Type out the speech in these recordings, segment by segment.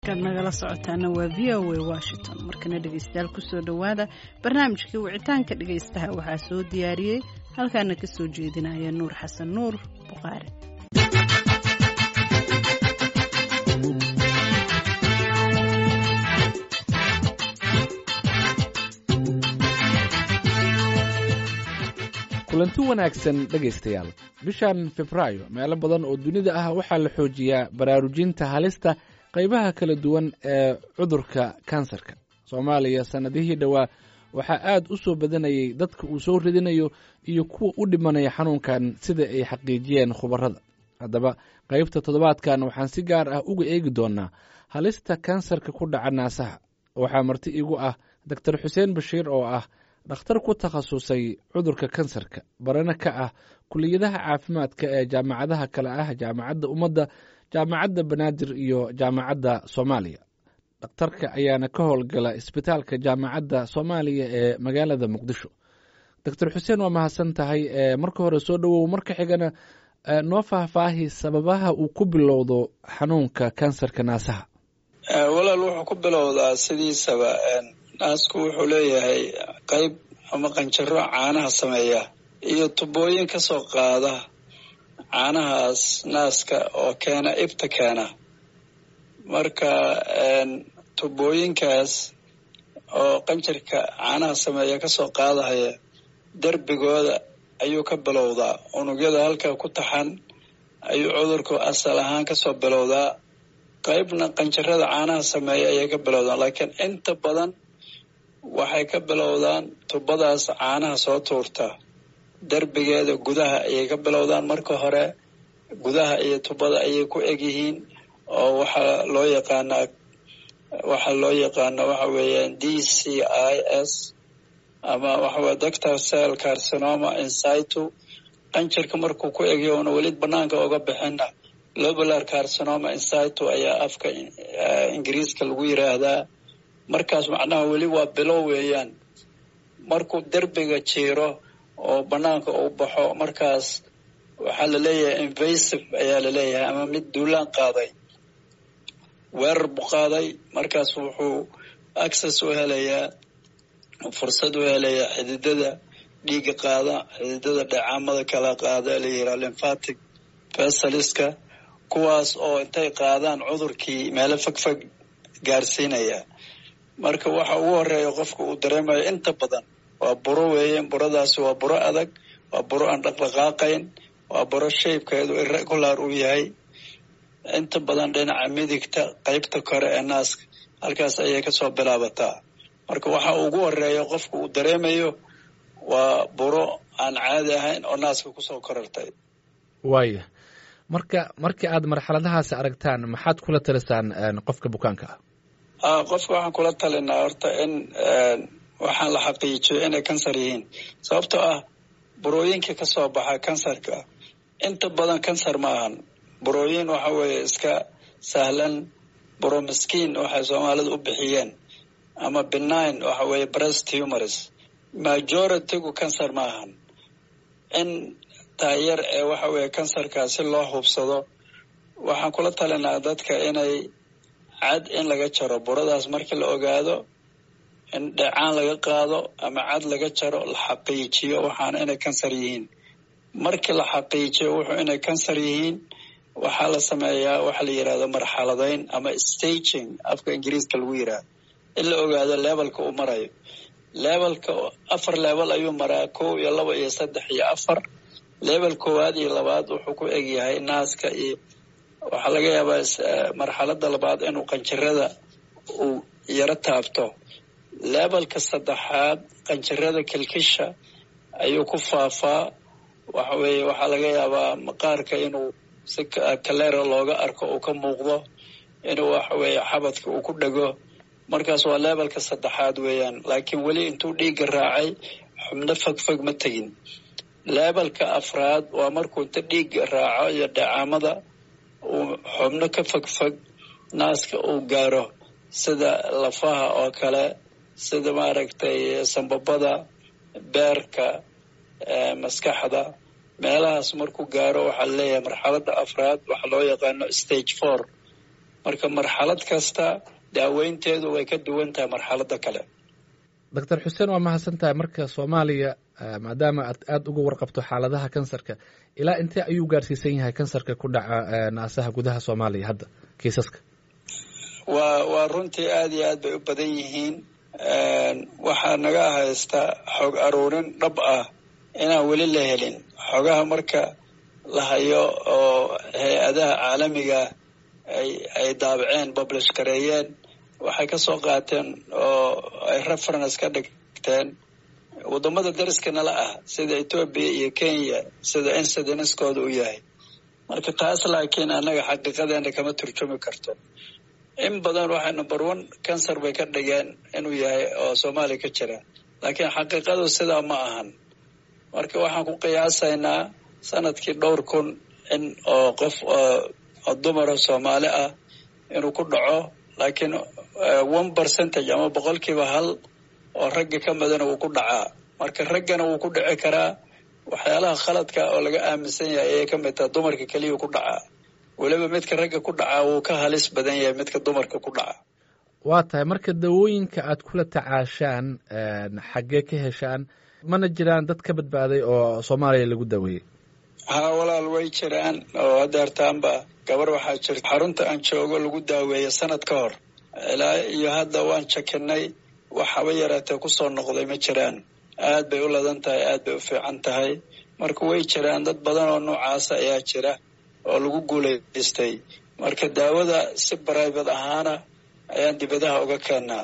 kaad nagala socotaana waa v o a washington markana dhegeystayaal kusoo dhowaada barnaamijkii wicitaanka dhegeystaha waxaa soo diyaariyey halkaana kasoo jeedinaya nuur xasan nuur bukhaari kulanti wanaagsan dhegaystayaal bishan febraayo meelo badan oo dunida ah waxaa la xoojiyaa baraarujinta halista qaybaha kala duwan ee cudurka kansarka soomaaliya sannadihii dhowaa waxaa aad u soo badanayay dadka uu soo ridinayo iyo kuwa u dhimanaya xanuunkan sida ay xaqiijiyeen khubarada haddaba qaybta toddobaadkan waxaan si gaar ah uga eegi doonnaa halista kansarka ku dhaca naasaha waxaa marti igu ah doktor xuseen bashiir oo ah dhakhtar ku takhasusay cudurka kansarka barana ka ah kuliyadaha caafimaadka ee jaamacadaha kale ah jaamacadda ummadda jaamacadda banaadir iyo jaamacadda soomaaliya dhakhtarka ayaana ka howlgala isbitaalka jaamacadda soomaaliya ee magaalada muqdisho doctor xuseen waa mahadsan tahay marka hore soo dhowow marka xigana noo faahfaahi sababaha uu ku bilowdo xanuunka kansarka naasaha walaal wuxuu ku bilowdaa sidiisaba naasku wuxuu leeyahay qayb ama qanjaro caanaha sameeya iyo tubooyin ka soo qaada caanahaas naaska oo keena ibta keena marka tubooyinkaas oo qanjarka caanaha sameeya kasoo qaadahaya derbigooda ayuu ka bilowdaa unugyada halkaa ku taxan ayuu cudurku asal ahaan kasoo bilowdaa qaybna qanjarada caanaha sameeya ayay ka bilowdaan laakiin inta badan waxay ka bilowdaan tubadaas caanaha soo tuurta derbigeeda gudaha ayay ka bilowdaan marka hore gudaha iyo tubada ayay ku egyihiin oo waxaa loo yaqaanaa waxaa loo yaqaana waxa weeyaan d c i s ama waxaweye doctor cell carcinoma insitu qanjarka markuu ku egyo una weli banaanka oga bixina lobular carcinoma insitu ayaa afka ingiriiska lagu yiraahdaa markaas macnaha weli waa bilow weeyaan markuu derbiga jiiro oo banaanka uu baxo markaas waxaa laleeyahay invasive ayaa laleeyahay ama mid duulaan qaaday weerar buu qaaday markaas wuxuu access u helayaa fursad u helayaa xididada dhiiga qaada xididada dheecaamada kala qaada la yiraa lymphatic vesaliska kuwaas oo intay qaadaan cudurkii meelo fogfog gaarsiinaya marka waxa ugu horeeya qofka uu dareemayo inta badan waa buro weeye buradaasi waa buro adag waa buro aan dhaqdhaqaaqayn waa buro shaybkeedu irregular uu yahay inta badan dhinaca midigta qeybta kore ee naaska halkaas ayay kasoo bilaabataa marka waxa ugu horeeya qofka uu dareemayo waa buro aan caadi ahayn oo naaska kusoo korartay waaya marka markii aad marxaladahaasi aragtaan maxaad kula talisaan qofka bukaanka ah qofka waxaan kula talinaa horta in waxaan la xaqiijiyo inay kansar yihiin sababtoo ah burooyinka kasoo baxa kansarka inta badan kansar ma ahan burooyin waxa weeye iska sahlan buro miskiin waxay soomaalidu u bixiyeen ama benign waxa weeye breast humors majoritygu kansar ma ahan in taayar ee waxa weeye kansarka si loo hubsado waxaan kula talinaa dadka inay cad in laga jaro buradaas markii la ogaado in dheecaan laga qaado ama cad laga jaro la xaqiijiyo waxaana inay kansar yihiin markii la xaqiijiyo wuxuu inay kansar yihiin waxaa la sameeyaa waxa la yirahdo marxaladayn ama staging afka ingiriiska lagu yirahdo in la ogaado levelka uu marayo levelka afar level ayuu maraa kow iyo laba iyo saddex iyo afar level koowaad iyo labaad wuxuu ku egyahay naaska iyo waxaa laga yaabaa marxalada labaad inuu qanjirada uu yaro taabto levelka saddexaad qanjirada kilkisha ayuu ku faafaa waxa weeye waxaa laga yaabaa maqaarka inuu si kaleera looga arko uu ka muuqdo inuu waxa weeye xabadka uu ku dhego markaas waa levelka saddexaad weeyaan laakiin weli intuu dhiigga raacay xubno fogfog ma tegin levelka afraad waa markuu inta dhiigga raaco iyo dhacaamada uu xubno ka fogfog naaska uu gaaro sida lafaha oo kale sida maaragtay sambabada beerka maskaxda meelahaas markuu gaaro waxaa laleeyahay marxalada afraad waxaa loo yaqaano stage four marka marxalad kasta daaweynteedu way ka duwan tahay marxaladda kale doctor xuseen waa mahadsan tahay marka soomaaliya maadaama aad aada uga warqabto xaaladaha kansarka ilaa intee ayuu gaarsiisan yahay kansarka ku dhaca naasaha gudaha soomaaliya hadda kiisaska waa waa runtii aada iyo aad bay u badan yihiin waxaa naga haysta xog aruurin dhab ah inaan weli la helin xogaha marka la hayo oo hay-adaha caalamiga ay ay daabaceen publish gareeyeen waxay ka soo qaateen oo ay reference ka dhigteen waddamada dariska nala ah sida etoobiya iyo kenya sida incidenskooda u yahay marka taas laakiin annaga xaqiiqadeena kama turjumi karto in badan waxay number one cancer bay ka dhigeen inuu yahay oo soomaaliya ka jira laakiin xaqiiqadu sidaa ma ahan marka waxaan ku qiyaasaynaa sanadkii dhowr kun in oo qof oo dumara soomaali ah inuu ku dhaco laakiin one percentage ama boqolkiiba hal oo ragga ka midana wuu ku dhacaa marka raggana wuu ku dhici karaa waxyaalaha khaladka oo laga aaminsan yahay ayay ka mid taha dumarka keliya ku dhacaa weliba midka ragga ku dhacaa wuu ka halis badan yahay midka dumarka ku dhaca waa tahay marka dawooyinka aad kula tacaashaan xaggee ka heshaan mana jiraan dad ka badbaaday oo soomaaliya lagu daweeyey haa walaal way jiraan oo hadeertaanba gabar waxaa jirta xarunta aan joogo lagu daaweeya sanad ka hor ilaa iyo hadda waan jakinay waxaba yaraatee kusoo noqday ma jiraan aad bay u ladan tahay aad bay u fiican tahay marka way jiraan dad badan oo noocaasa ayaa jira oo lagu guulaystay marka daawada si bribate ahaana ayaan dibadaha uga keenaa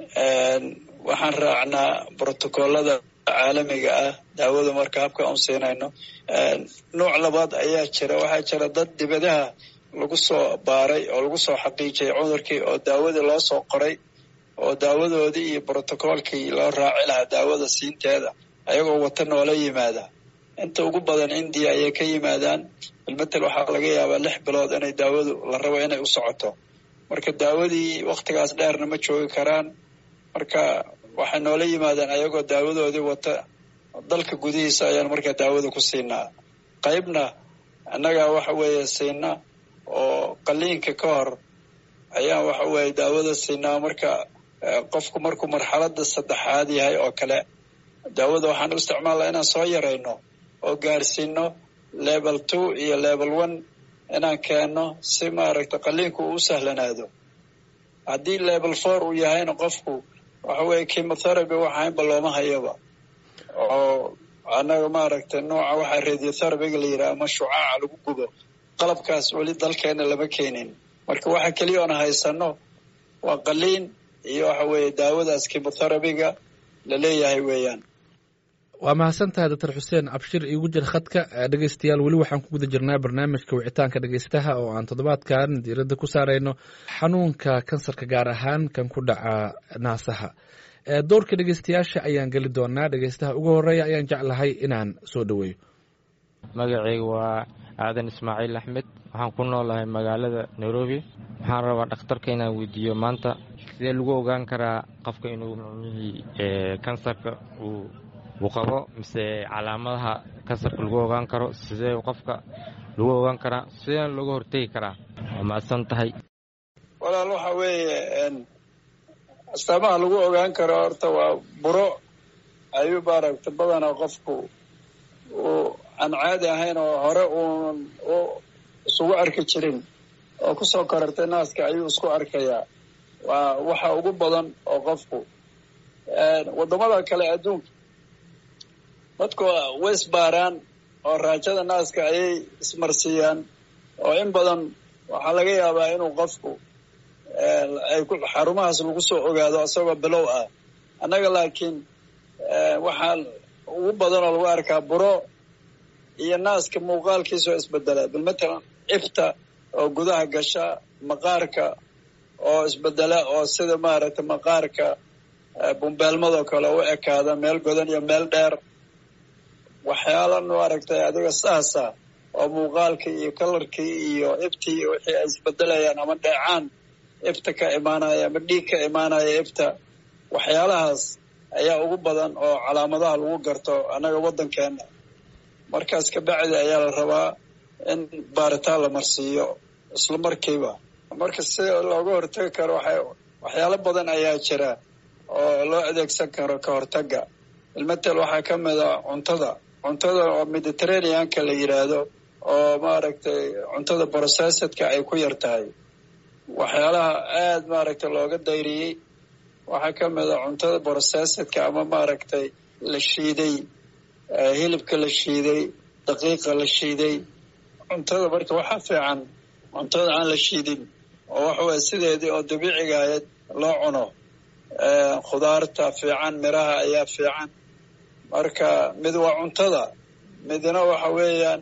waxaan raacnaa brotocoolada caalamiga ah daawada marka habka aan siinayno nooc labaad ayaa jira waxaa jira dad dibadaha lagu soo baaray oo lagu soo xaqiijiyay cudurkii oo daawadii loo soo qoray oo daawadoodii iyo brotocoolkii loo raaci lahaa daawada siinteeda ayagoo wata noola yimaada inta ugu badan indiya ayay ka yimaadaan bilmatel waxaa laga yaabaa lix bilood inay daawadu la rabo inay u socoto marka daawadii waktigaas dheerna ma joogi karaan marka waxay noola yimaadaan ayagoo daawadoodii wata dalka gudihiisa ayaan markaa daawada ku siinaa qaybna annagaa waxa weeye siina oo qaliinka ka hor ayaan waxa weeye daawada siinaa marka qofku markuu marxaladda saddexaad yahay oo kale daawada waxaan u isticmaalnaa inaan soo yarayno oo gaarsiino level two iyo level one inaan keenno si maaragta qaliinku uu u sahlanaado haddii level four uu yahayna qofku waxa weeye chemotherapy waxaynba looma hayaba oo annaga maaragtay nooca waxaa radiotherapyga la yidhaha ama shucaaca lagu gubo qalabkaas weli dalkeena lama keenin marka waxa keliya oona haysano waa qaliin iyo waxa weeye daawadaas chemotherapyga la leeyahay weeyaan waa mahadsan tahay doctor xuseen abshir iigu jir khadka dhegeystayaal weli waxaan ku guda jirnaa barnaamijka wicitaanka dhegeystaha oo aan toddobaadkan diiradda ku saarayno xanuunka kansarka gaar ahaan kan ku dhaca naasaha doorka dhegeystayaasha ayaan geli doonaa dhegeystaha ugu horeeya ayaan jeclahay inaan soo dhoweeyo magacayga waa aadan ismaaciil axmed waxaan ku noolahay magaalada nairobi waxaan rabaa dhakhtarka inaan weydiiyo maanta sidee lagu ogaan karaa qofka inuu micnihii kansarka uu uu qabo mise calaamadaha kansarka lagu ogaan karo sidee qofka lagu ogaan karaa sidee looga hortegi karaa waa mahadsan tahay walaal waxa weeye astaamaha lagu ogaan karo horta waa buro ayuu maaragta badanaa qofku uu aan caadi ahayn oo hore uunan u isugu arki jirin oo kusoo korartay naaska ayuu isku arkayaa waa waxa ugu badan oo qofku waddamada kale adduunka dadku way isbaaraan oo raajada naaska ayay ismarsiiyaan oo in badan waxaa laga yaabaa inuu qofku ay xarumahaas lagu soo ogaado isagoo bilow ah annaga laakiin waxaa ugu badan oo lagu arkaa buro iyo naaska muuqaalkiisoo isbedela bilmatalan ifta oo gudaha gasha maqaarka oo isbedela oo sida maaragtay maqaarka bumbeelmadoo kale u ekaada meel godan iyo meel dheer waxyaala maaragtay adiga saasa oo muuqaalkii iyo kalarkii iyo iftii wixii ay isbedelayaan ama dheecaan ifta ka imaanaya ama dhiig ka imaanaya ifta waxyaalahaas ayaa ugu badan oo calaamadaha lagu garto annaga waddankeena markaas kabacdi ayaa la rabaa in baaritaan la marsiiyo isla markiiba marka si looga hortagi karo waxa waxyaalo badan ayaa jira oo loo adeegsan karo ka hortaga ilmatel waxaa ka mid a cuntada cuntada oo mediterraneanka la yidhaahdo oo maaragtay cuntada processedka ay ku yar tahay waxyaalaha aada maaragtay looga dayriyey waxaa ka mid a cuntada processedka ama maaragtay la shiiday hilibka la shiiday daqiiqa la shiiday cuntada marka waxaa fiican cuntada aan la shiidin oo waxa weye sideedii oo dabiiciga ahayd loo cuno khudaarta fiican miraha ayaa fiican marka mid waa cuntada midna waxa weeyaan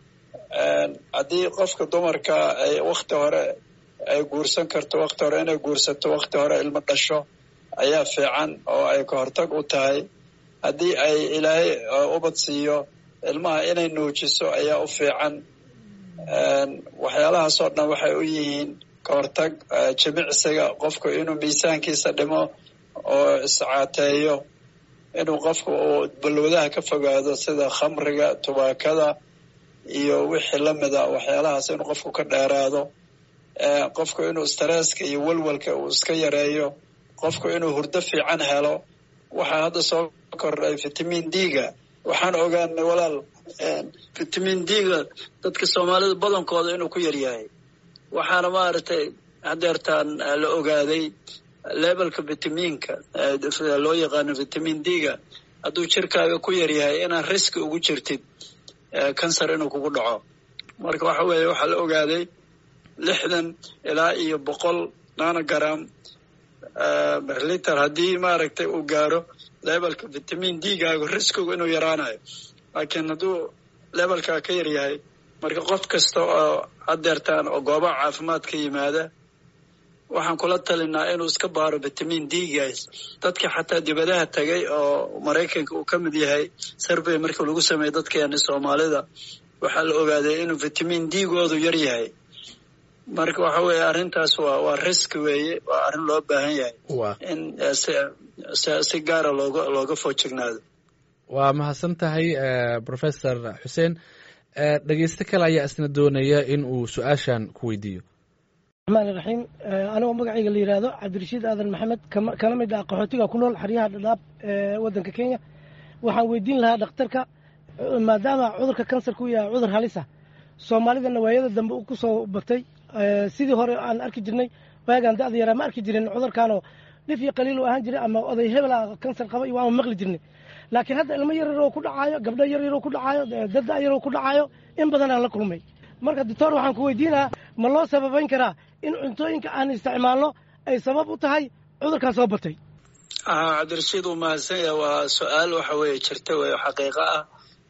haddii qofka dumarka ay wakti hore ay guursan karto wakti hore inay guursato wakti hore ilmo dhasho ayaa fiican oo ay ka hortag u tahay haddii ay ilaahay ubad siiyo ilmaha inay nuujiso ayaa u fiican waxyaalahaasoo dhan waxay u yihiin ka hortag jimicsiga qofku inuu miisaankiisa dhimo oo iscaateeyo inuu qofku uu balwadaha ka fogaado sida khamriga tubaakada iyo wixii lamida waxyaalahaas inuu qofku ka dheeraado qofku inuu stresska iyo walwalka uu iska yareeyo qofku inuu hurdo fiican helo waxaa hadda soo kordhay vitamin d-ga waxaan ogaanay walaal vitamin d-ga dadka soomaalida badankooda inuu ku yaryahay waxaana maaragtay hadeertaan la ogaaday levelka vitaminka loo yaqaano vitamin d-ga hadduu jirkaaga ku yaryahay inaan riski ugu jirtid cancer inuu kugu dhaco marka waxa weeye waxaa la ogaaday lixdan ilaa iyo boqol nanogram berliter haddii maaragtay uu gaaro levelka vitamin d-gaagu riskigu inuu yaraanayo laakiin hadduu levelkaa ka yaryahay marka qof kasta oo hadeertaan oo goobaha caafimaad ka yimaada waxaan kula talinaa inuu iska baaro vitamin d-gaas dadka xataa dibadaha tagay oo maraykanka uu ka mid yahay survey markii lagu sameeyey dadkeeni soomaalida waxaa la ogaaday inuu vitamin d-goodu yar yahay marka waxa weeye arrintaas waa waa risk weeye waa arrin loo baahan yahay in si gaara looga looga foojignaado waa mahadsan tahay professor xuseen dhegeysto kale ayaa isna doonaya in uu su-aashan ku weydiiyo raxmaan iraxiim anigoo magacayga la yidhaahdo cabdirashiid aadan maxamed kana mid ah qaxootiga ku nool xeryaha dhadhaab ee waddanka kenya waxaan weydiin lahaa dhakhtarka maadaama cudurka kansarka u yahay cudur halisa soomaalidana waayada dambe ku soo batay sidii hore aan arki jirnay waagaan da'da yaraa ma arki jirin cudurkaanoo dhif iyo qaliil u ahaan jiray ama oday hebel ah kansar qaba iyo waama maqli jirnay laakiin hadda ilmo yaryaroo ku dhacaayo gabdho yaryaroo ku dhacaayo dad yaroo ku dhacaayo in badan aan la kulmay marka doctor waxaan ku weydiinayaa ma loo sababayn karaa in cuntooyinka aan isticmaalno ay sabab u tahay cudurkan soo batay cabdirashiid uu mahadsan yahay waa su-aal waxa weeye jirta wey xaqiiqo ah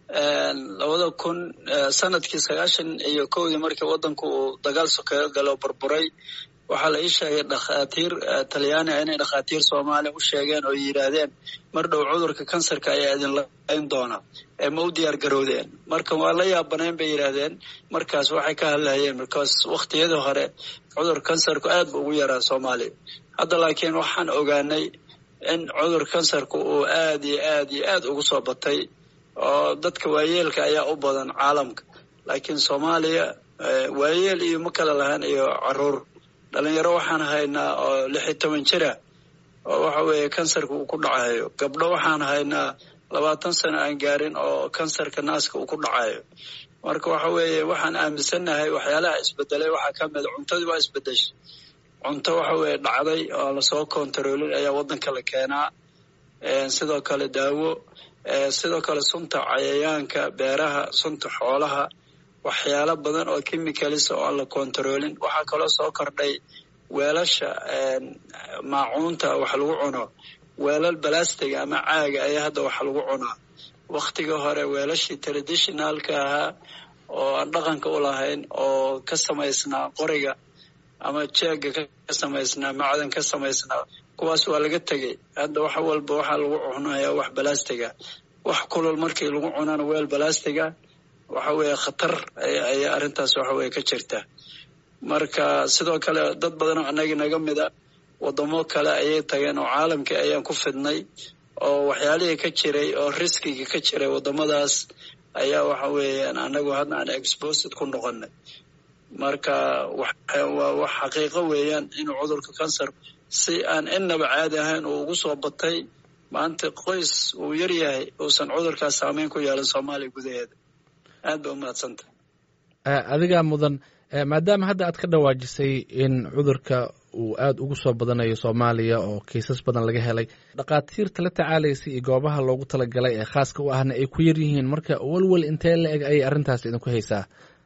labada kun sanadkii sagaashan iyo kowdii markii waddanku uu dagaal sokeeyo galo burburay waxaa la ii sheegay dhakhaatiir talyaaniga inay dhakhaatiir soomaaliya u sheegeen oo yidhaahdeen mar dhow cudurka kansarka ayaa idin layn doona ee ma u diyaar garowdeen marka waa la yaabanayn bay yidhaahdeen markaas waxay ka hadlahayeen markaas wakhtiyadii hore cudur kansarku aad bu ugu yaraa soomaaliya hadda laakiin waxaan ogaanay in cudur kansarku uu aad iyo aad iyo aad ugu soo batay oo dadka waayeelka ayaa u badan caalamka laakiin soomaaliya waayeel iyo ma kala lahaan iyo caruur dhalinyaro waxaan haynaa oo lix iyo toban jira oo waxa weeye kansarka uu ku dhacayo gabdho waxaan haynaa labaatan sano aan gaarin oo kansarka naaska uu ku dhacayo marka waxa weeye waxaan aaminsannahay waxyaalaha isbedelay waxaa ka mid cuntadii waa isbedeshay cunto waxa weeye dhacday oo lasoo kontaroolin ayaa waddanka la keenaa sidoo kale daawo sidoo kale sunta cayayaanka beeraha sunta xoolaha waxyaalo badan oo chemicalisa oo aan la kontaroolin waxaa kaloo soo kordhay weelasha maacuunta wax lagu cuno weelal balastiga ama caaga ayaa hadda wax lagu cunaa waktigii hore weelashii traditionalka ahaa oo aan dhaqanka u lahayn oo ka samaysnaa qoriga ama jeega ka samaysnaa macdan ka samaysnaa kuwaas waa laga tegey hadda wax walba waxaa lagu cunayaa wax balastiga wax kulul markii lagu cunana weel balastiga waxa weeye khatar ayaa arrintaas waxa weye ka jirta marka sidoo kale dad badan oo anagi naga mida wadamo kale ayay tageen oo caalamkii ayaan ku fidnay oo waxyaalihii ka jiray oo riskigii ka jiray wadamadaas ayaa waxa weeyaan anagu hadda aan exposed ku noqonay marka waa wax xaqiiqo weeyaan inuu cudurka kansar si aan innaba caadi ahayn uu ugu soo batay maanta qoys uu yar yahay uusan cudurkaas saameyn ku yeelan soomaaliya gudaheeda aad ba umahadsanta adigaa mudan maadaama hadda aad ka dhawaajisay in cudurka uu aada ugu soo badanayo soomaaliya oo kiisas badan laga helay dhakhaatiirta la tacaalaysa iyo goobaha loogu talagalay ee khaaska u ahna ay ku yar yihiin marka welwel intee la eg ayay arrintaas idinku haysaa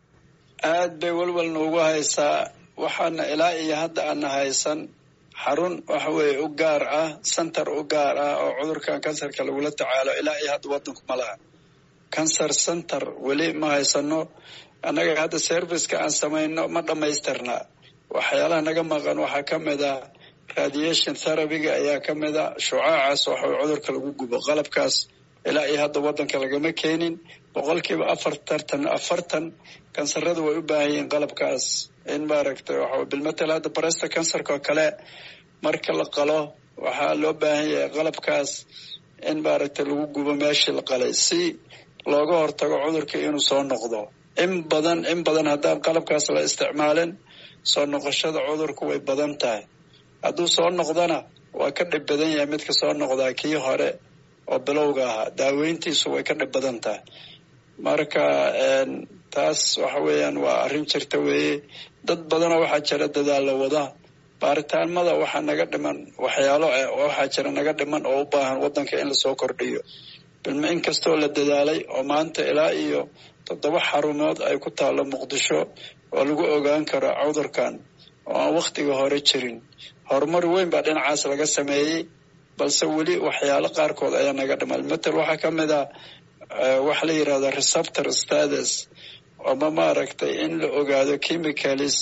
aad bay welwel noogu haysaa waxaana ilaa iyo hadda aana haysan xarun waxa weeye u gaar ah center u gaar ah oo cudurkan kansarka lagula tacaalo ilaa iyo hadda waddanku ma laha cancer center weli ma haysano annaga hadda serviceka aan samayno ma dhammaystirna waxyaalaha naga maqan waxaa ka mid a radiation therabyga ayaa ka mid a shucaacaas waxaw cudurka lagu gubo qalabkaas ilaa iyo hadda waddanka lagama keenin boqolkiiba afartartan afartan kansarada way u baahan yihiin qalabkaas in maaragtay waxa bilmatel hadda baresta kansarka oo kale marka la qalo waxaa loo baahan yahay qalabkaas in maaragtay lagu gubo meeshii la qalay si looga hortago cudurka inuu soo noqdo in badan in badan haddaan qalabkaas la isticmaalin soo noqoshada cudurku way badan tahay hadduu soo noqdona waa ka dhib badan yahay midka soo noqdaa kii hore oo bilowga ahaa daaweyntiisu way ka dhib badan tahay marka taas waxa weeyaan waa arrin jirta weeye dad badanoo waxaa jira dadaalla wada baaritaanmada waxaa naga dhiman waxyaalo waxaa jira naga dhiman oo u baahan waddanka in lasoo kordhiyo bilma in kastoo la dadaalay oo maanta ilaa iyo toddoba xarumood ay ku taallo muqdisho oo lagu ogaan karo cudurkan oo aan wakhtiga hore jirin horumar weyn baa dhinacaas laga sameeyey balse weli waxyaalo qaarkood ayaa naga dhiman matel waxaa ka mid ah waxa la yidhahda receptor status ama maaragtay in la ogaado chemicalis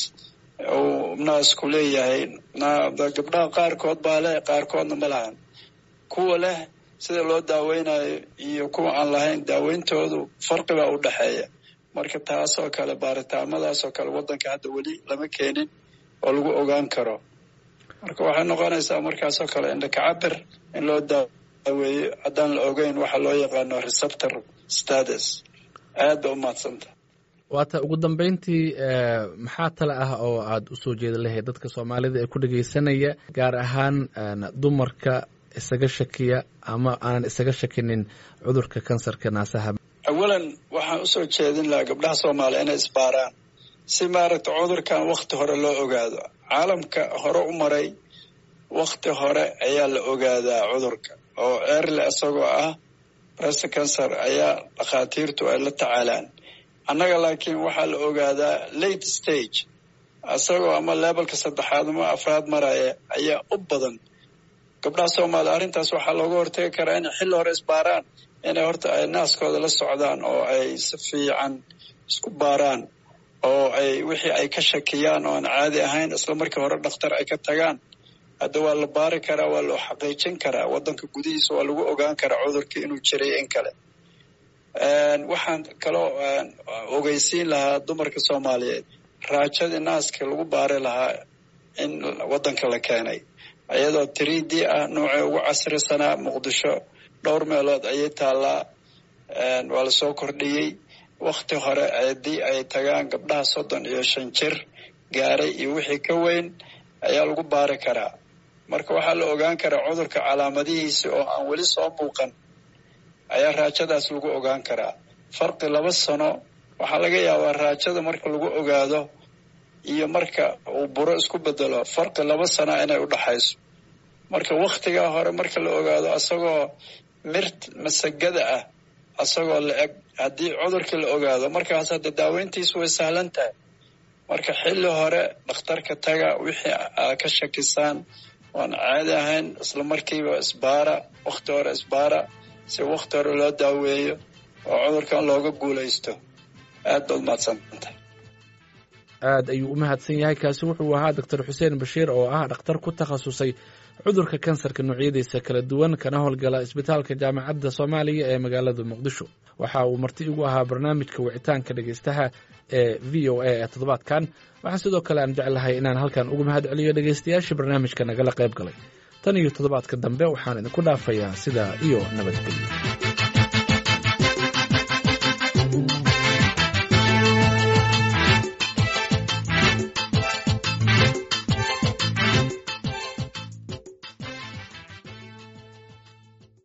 uu naasku leeyahay gabdhaha qaarkood baa leh qaarkoodna ma lahan kuwa leh sida loo daaweynayo iyo kuwa aan lahayn daaweyntoodu farqibaa u dhexeeya marka taasoo kale baaritaamadaasoo kale waddanka hadda weli lama keenin oo lagu ogaan karo marka waxay noqonaysaa markaasoo kale indhakacabir in loo daaweeyo haddaan la ogeyn waxa loo yaqaano receptor status aad ba umahadsanta waata ugu dambeyntii maxaa tale ah oo aada usoo jeeda lahayd dadka soomaalida ee ku dhegeysanaya gaar ahaan dumarka isaga shakiya ama aanan isaga shakinin cudurka kansarka naasaha awalan waxaan usoo jeedin lahaa gabdhaha soomaaliya inay isbaaraan si maaragta cudurkan wakti hore loo ogaado caalamka hore u maray wakti hore ayaa la ogaadaa cudurka oo erle isagoo ah breast cancer ayaa dhakhaatiirtu ay la tacaalaan annaga laakiin waxaa la ogaadaa late stage isagoo ama lebalka saddexaad ama afraad maraya ayaa u badan gabdhaha soomaaliya arrintaas waxaa looga hortagi karaa inay xilli hore isbaaraan inay horta ay naaskooda la socdaan oo ay si fiican isku baaraan oo ay wixii ay ka shakiyaan oo aan caadi ahayn isla markii hore dhakhtar ay ka tagaan hadda waa la baari karaa waa loo xaqiijin karaa waddanka gudihiisa waa lagu ogaan karaa cudurkii inuu jiray in kale waxaan kaloo ogeysiin lahaa dumarka soomaaliyeed raajadii naaska lagu baari lahaa in waddanka la keenay iyadoo three d ah noocii ugu casrisanaa muqdisho dhowr meelood ayay taallaa waa lasoo kordhiyey wakti hore haddii ay tagaan gabdhaha soddon iyo shan jir gaaray iyo wixii ka weyn ayaa lagu baari karaa marka waxaa la ogaan karaa cudurka calaamadihiisi oo aan weli soo muuqan ayaa raajadaas lagu ogaan karaa farqi laba sano waxaa laga yaabaa raajada marka lagu ogaado iyo marka uu buro isku bedelo farqi laba sana inay u dhaxayso marka wakhtigaa hore marka la ogaado asagoo mirt masagada ah asagoo la eg haddii cudurkii la ogaado markaas hadda daaweyntiisu way sahlan tahay marka xilli hore dhakhtarka taga wixii aa ka shakisaan oan caadi ahayn isla markiiba isbaara wakhti hore isbaara si wakhti hore loo daaweeyo oo cudurkan looga guulaysto aad baad mahadsantahay aad ayuu u mahadsan yahay kaasi wuxuu ahaa doctor xuseen bashiir oo ah dhakhtar ku takhasusay cudurka kansarka noocyadiisa kala duwan kana howlgala isbitaalka jaamacadda soomaaliya ee magaalada muqdisho waxa uu marti igu ahaa barnaamijka wicitaanka dhegeystaha ee v o a ee toddobaadkan waxaa sidoo kale aan jeclahay inaan halkan ugu mahad celiyo dhegeystayaashii barnaamijka nagala qayb galay tan iyo toddobaadka dambe waxaan idinku dhaafayaa sidaa iyo nabadgelyo